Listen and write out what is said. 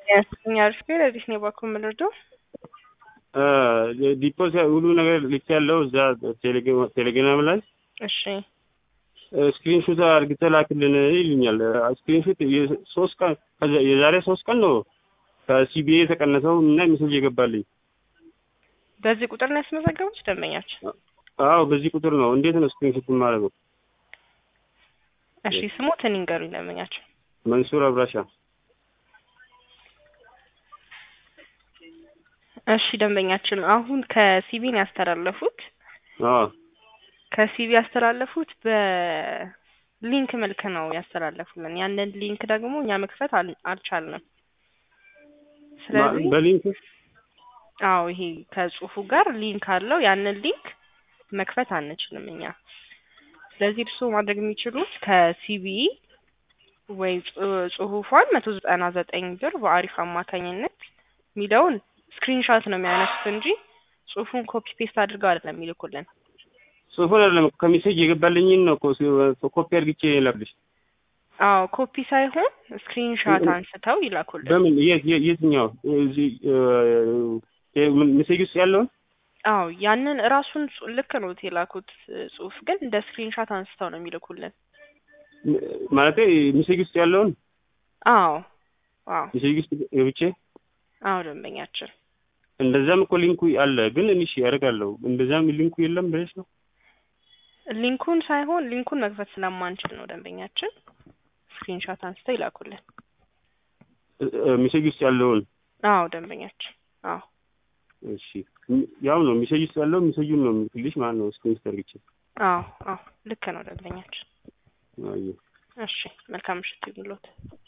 ያስኛ አሪፍ ግን አዲስ ነው ባኩ የምንረዳው ዲፖስ ሁሉ ነገር ልክ ያለው እዛ ቴሌግራም ላይ እሺ ስክሪንሾት አድርገህ ላክልን ይሉኛል። ስክሪንሾት ሶስት ቀን የዛሬ ሶስት ቀን ነው ከሲቢኤ የተቀነሰው እና ሜሴጅ የገባልኝ። በዚህ ቁጥር ነው ያስመዘገቡት ደንበኛችን? አዎ በዚህ ቁጥር ነው። እንዴት ነው ስክሪንሾት የማደርገው? እሺ ስሞትን ይንገሩኝ ደንበኛችን። መንሱር አብራሻ። እሺ ደንበኛችን አሁን ከሲቢን ያስተላለፉት አዎ ከሲቢ ያስተላለፉት በሊንክ መልክ ነው ያስተላለፉልን። ያንን ሊንክ ደግሞ እኛ መክፈት አል- አልቻልንም። ስለዚህ በሊንክ አዎ ይሄ ከጽሁፉ ጋር ሊንክ አለው። ያንን ሊንክ መክፈት አንችልም እኛ። ስለዚህ እርስዎ ማድረግ የሚችሉት ከሲቢ ወይ ጽ- ጽሁፏን መቶ ዘጠና ዘጠኝ ብር በአሪፍ አማካኝነት የሚለውን ስክሪንሻት ነው የሚያነሱት እንጂ ጽሁፉን ኮፒ ፔስት አድርገው አይደለም የሚልኩልን። ጽሁፉን አይደለም ከሜሴጅ የገባልኝን ነው እኮ ኮፒ አድርግቼ ላክልሽ። አዎ ኮፒ ሳይሆን ስክሪንሻት አንስተው ይላኩልን። በምን የት የት- የትኛው እዚህ ሜሴጅ ውስጥ ያለውን አዎ ያንን ራሱን ጽ- ልክ ነው የላኩት ጽሁፍ ግን እንደ ስክሪንሻት አንስተው ነው የሚልኩልን። ማለት ሜሴጅ ውስጥ ያለውን አዎ አዎ ሜሴጅ ውስጥ ገብቼ አዎ ደንበኛችን እንደዛም እኮ ሊንኩ አለ፣ ግን እሺ ያደርጋለሁ። እንደዛም ሊንኩ የለም ብለሽ ነው ሊንኩን ሳይሆን ሊንኩን መክፈት ስለማንችል ነው ደንበኛችን ስክሪንሻት አንስተው ይላኩልን። ሜሴጅ ውስጥ ያለውን አዎ ደንበኛችን አዎ እሺ ያው ነው ሜሴጅ ውስጥ ያለው ሜሴጁን ነው የምልክልሽ ማለት ነው። ስክሪንሾት አድርግቼ አዎ አዎ ልክ ነው ደንበኛችን። አየሁ። እሺ መልካም ምሽት ይሁንልዎት።